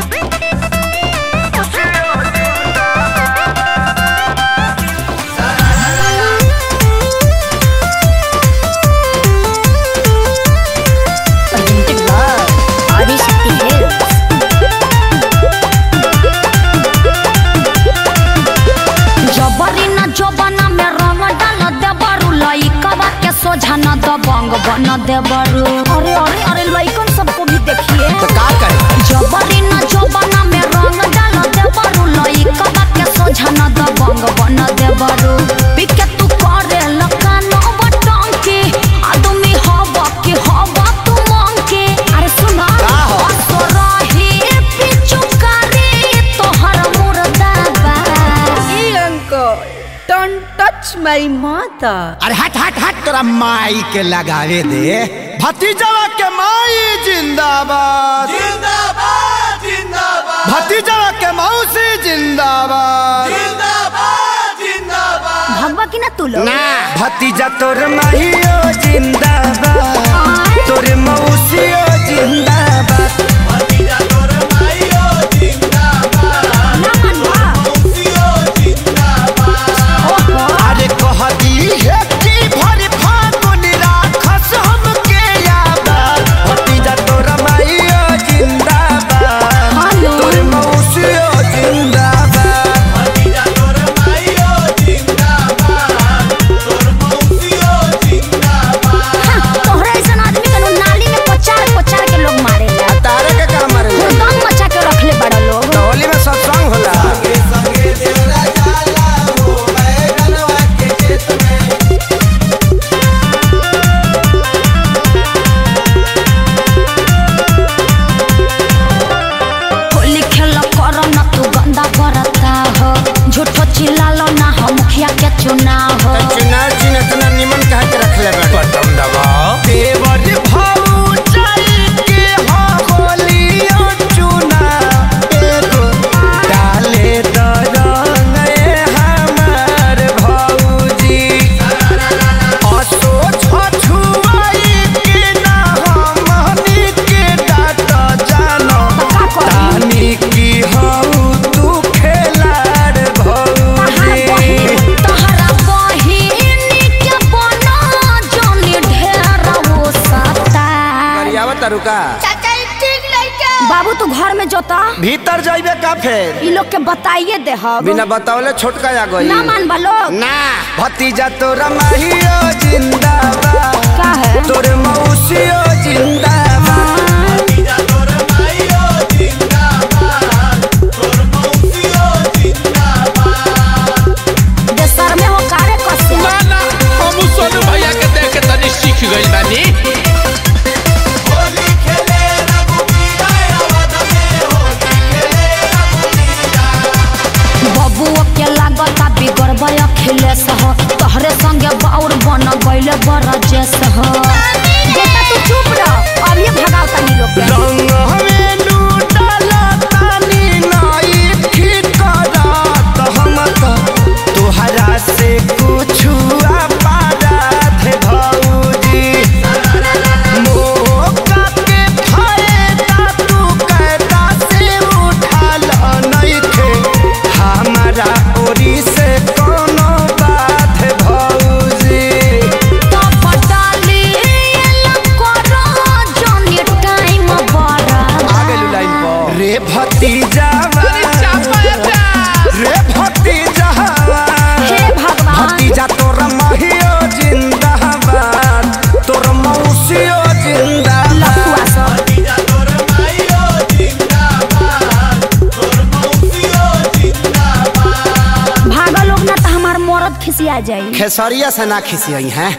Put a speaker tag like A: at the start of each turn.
A: Presented by Adishakti Hills.
B: जबरी न जोबना में रंग डाल देबरू लइकवा के सोझा न दबंग बन देबरू अरे अरे अरे लइकन सबको भी देखिए
C: तो का करे
B: जबरी न जोबना में रंग डाल देबरू लइकवा के सोझा न दबंग बन देबरू पिके तू करे लकानो बटन के आदमी हवा के हवा तू मांग के अरे सुना
C: का हो?
B: असरही पिचुकारी तोहर मुर्दाबा
D: uncle, don't touch my mother.
C: अरे हट हट हट तोरा माई के लगावे दे भतीजवा के माई जिंदाबाद
E: जिंदाबाद जिंदाबाद
C: भतीजवा के मौसी जिंदाबाद
E: जिंदाबाद जिंदाबाद
B: भगवा की ना तू लोग
C: ना
F: भतीजा तोर माहियो जिंदाबाद तोर मौसियो जिंदाबाद
E: भतीजा तोर माइयो जिंदाबाद
B: ना मनवा
E: मौसियो जिंदाबाद
F: अरे कह दी है कि भरी फागुन राखस हमके याद भतीजा तोर माहियो जिंदाबाद तोर मौसियो जिंदाबाद
E: भतीजा तोर माइयो जिंदाबाद तोर मौसियो जिंदाबाद
B: तोहरा ऐसा आदमी के नु नाली में पचार पचार के लोग मारे ला
F: तारे के काम मारे
B: हुरदम मचा के रखले बड़ा लोग
F: होली में सत्संग होला
E: संगे संगे देवरा जाला हो बैगनवा के खेत में
B: होली खेल कर न तू गंदा करता हो झूठो चिल्लालो ना हो मुखिया के चुनाव हो
F: चुनाव चिन्ह इतना निमन कहा के रखले बटन दबाओ देवर भाऊ चल के हो होलियो चुना एगो डाले दरंग ए हमार भौजी असो छछुआई के ना हमनी के डाट जानो
B: का करी
F: तानी की हऊ तू खेलाड़ भौजी
B: तोहरा बहिनी के बना जोनी ढेर वो सता
F: रुका
B: बाबू तू घर में जोता
F: भीतर जाइबे का फेर
B: ई लोग के बताइए दे हम
F: बिना बतावले छोटका आ गई
B: ना मान बा लोग
F: ना भतीजा तोरा माहियो जिंदाबाद
B: का है
F: तोर मौसियो जिंदाबाद
E: भतीजा तोर माइयो जिंदाबाद तोर मौसियो जिंदाबाद
B: देशर में हो कारे कसे
G: ना ना हम सोनू भैया के देख के तनी सीख गइल बानी
E: होली खेले रघुबीरा अवध में होली खेले रघुबीरा
B: बबुओ के लागता बिगड़बय अखिलेश हो तोहरे संगे बाउर बन गइले बरजेश हो बेटा तू चुप रह अब ये भगाओ तनी लोग के
F: रंग हमें लूटला तानी नाई ठीक करत हम तो तोहरा से कुछ पारत भौजी मौका के फायदा तू कैदा से उठाल नइखे हमारा ओरी से कोनो बात भौजी
B: तो पटाली एला करो जोनी टाइम बड़ा
F: लाइन पर रे भतीजा रे भतीजा
B: हे भगवान
F: भतीजा तोर महियो जिंदाबाद तोर मौसियो जिंदाबाद
B: लफुआ सब
E: भतीजा तोर माइयो जिंदाबाद तोर मौसियो जिंदाबाद
B: भागा लोग ना तो हमार मरद खिसिया जाई
F: खेसरिया से ना खिसियई हैं